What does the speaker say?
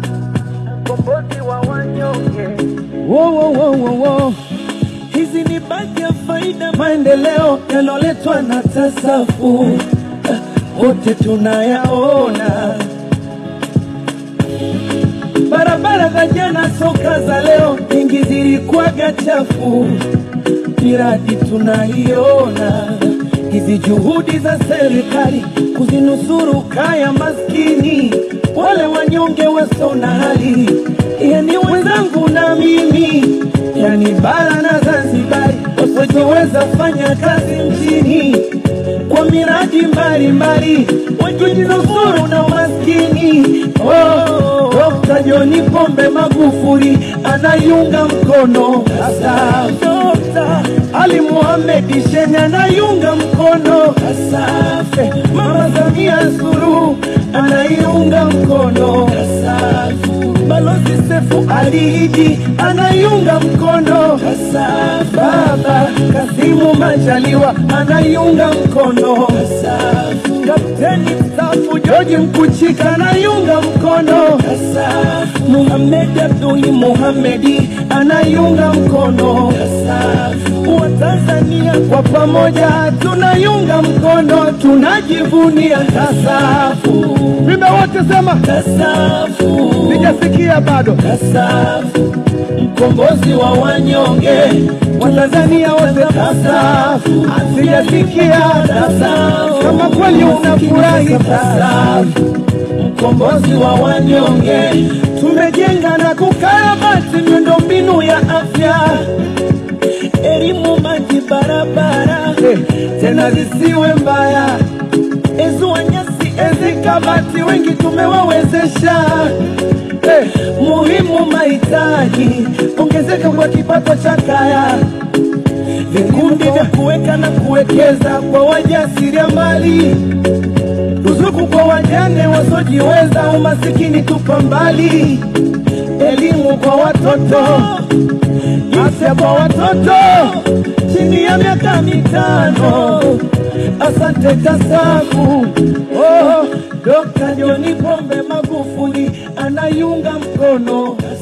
mkombozi wa wanyonge. Wo, wo, wo, wo, wo. Hizi ni baadhi ya faida maendeleo yaloletwa na tasafu, Ah, wote tunayaona. Barabara za jana, soka za leo, nyingi zilikuwaga chafu, miradi tunaiona. Hizi juhudi za serikali kuzinusuru kaya maskini, wale wanyonge wasio na hali, yani wenzangu na mimi, yani bara na Zanzibari, wasiojiweza fanya kazi mjini kwa miradi mbalimbali, wajinusuru na umaskini. Oh, Dr. John Pombe Magufuli anaiunga mkono sasa. Dr. Ali Mohamed Shein anaiunga mkono Asafe. Mama Samia Suluhu anaiunga mkono Asafu. Balozi Sefu Ali Idi anaiunga mkono Asafu. Baba Kasimu Majaliwa anaiunga mkono Asafu. Kapteni mstaafu George Mkuchika anaiunga mkono Asafu. Muhamed Abduli Muhamedi anaiunga mkono Asafu. Watanzania kwa pamoja tunaiunga mkono, tunajivunia Tasafu. Vimbe wote sema, Tasafu. sijasikia bado. Tasafu, mkombozi wa wanyonge, Watanzania wote Tasafu, sijasikia Tasafu, kama kweli unafurahi Tasafu, mkombozi wa wanyonge, tumejenga na kukarabati miundombinu ya afya elimu, maji, barabara tena zisiwe mbaya, ezua nyasi, ezi kabati, wengi tumewawezesha. Eh, muhimu mahitaji, ongezeka kwa kipato cha kaya, vikundi vya kuweka na kuwekeza kwa wajasiriamali, ruzuku kwa wajane wasiojiweza, umasikini tupa mbali, elimu kwa watoto afya kwa watoto chini ya miaka mitano. Asante Tasafu. Oh, Dr. John Pombe Magufuli anaiunga mkono